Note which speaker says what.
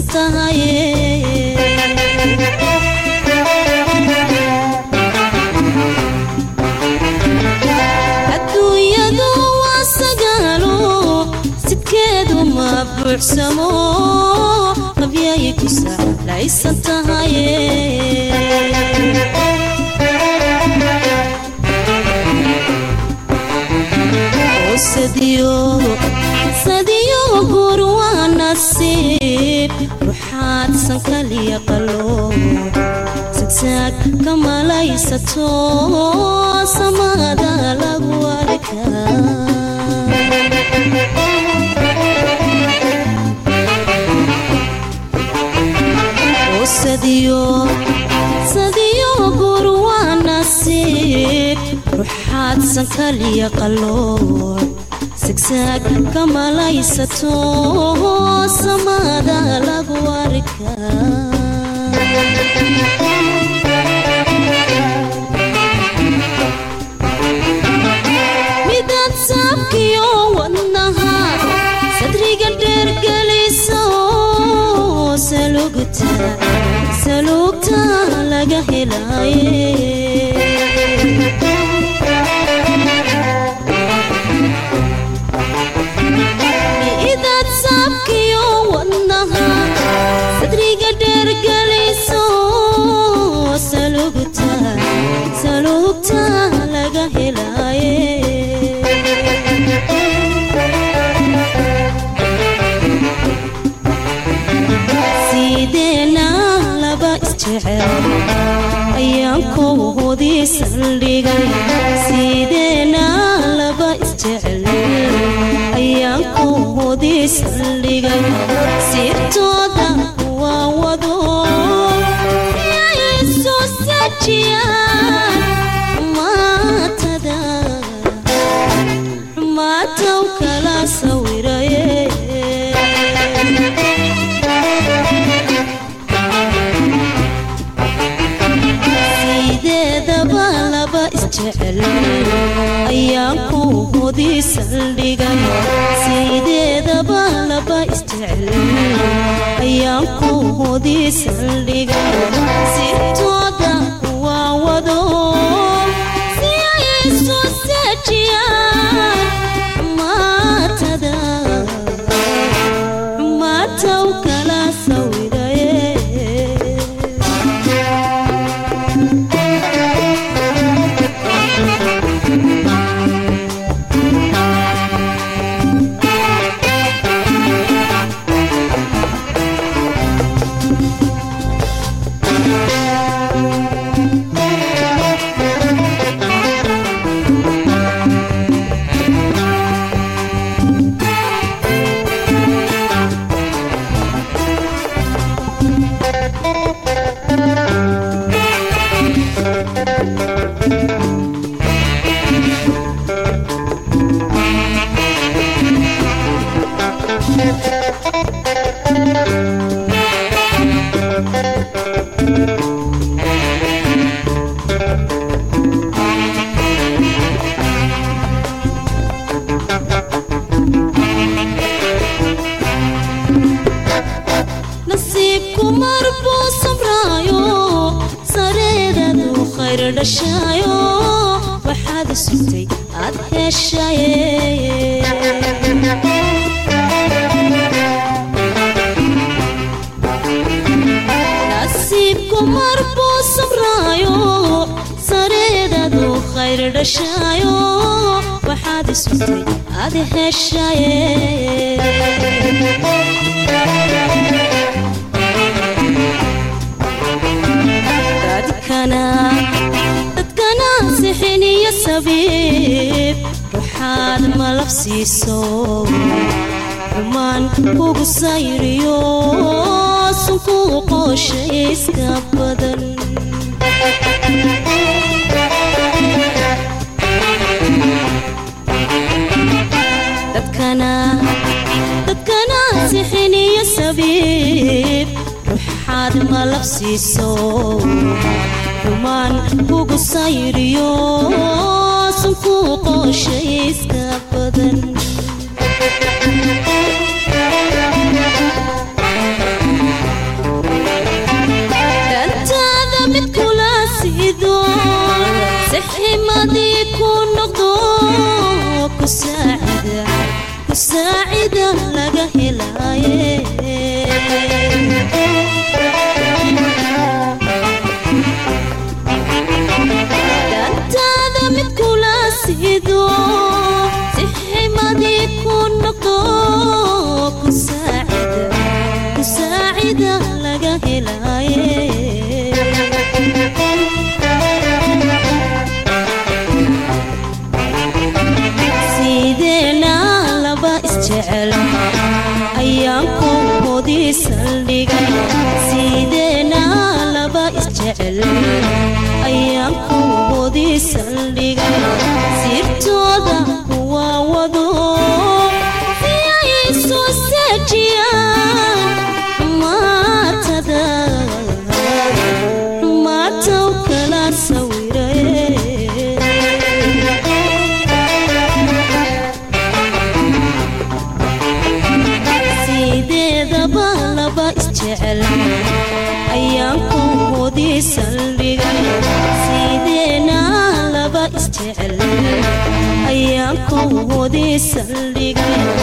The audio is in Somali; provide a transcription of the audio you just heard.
Speaker 1: tahaye adduunyadu waa sagaalo sidkeedu ma buuxsamo qabyay ku sahlaysan tahaye sadiyo gur waa nasiib ruxaad sankaliya qalo sigsaag ka malaysato samada lagu arkaa sadiyo gur waa nasiib ruxaad sankaliya qaloor sigsaag ka malaysato samada lagu arkaa midaad saabkiyo wadnaha sadriga dheergelisa saluugta laga helaye idaad saabkiyo wadnaha sadriga dheergeliso saluugta laga helaye sideena laba isjecel ayaan kowhodii saldhigay sideena laba isjecel ayaan kowhodii saldhigay sirtooda waa wado yay soo sajiyaan maatada xumaataw kala sawiraye sideedaba laba isjecel ayaan kowhodii saldhigay sideedaba laba isjecel ayaan kowhodii saldhigay sirtooda waa wado si ay soo sajiyaan maatada xumaataw kala sawiraye nasiibku marbuu samraayo sareedadu khayr dhashaayo waxaad sugtay aad heshaye nasiibku marbuu samraayo sareedadu khayr dhashaayo waxaad sugtay aad heshaye dadkana sixin iyo sabiib ruxaad malab siiso xumaan kugu sayriyo sunkuu qooshayska badan dadkana sixin iyo sabiib ruxaad malab siiso xumaan kugu sayriyo sunkuu qooshayska badan laga helaaye sideena laba isjecel ayaan kuhodii saldhigay sideena laba isjecel ayaan kuhodii saldhigay sirtooda kuwa wado si ay soo seejiyaan maatada maataw kala sawiraye sideedaba laba isjecel ayaan kuhodii saldhigay sideena laba isjecel ayaan kuhodii saldhigay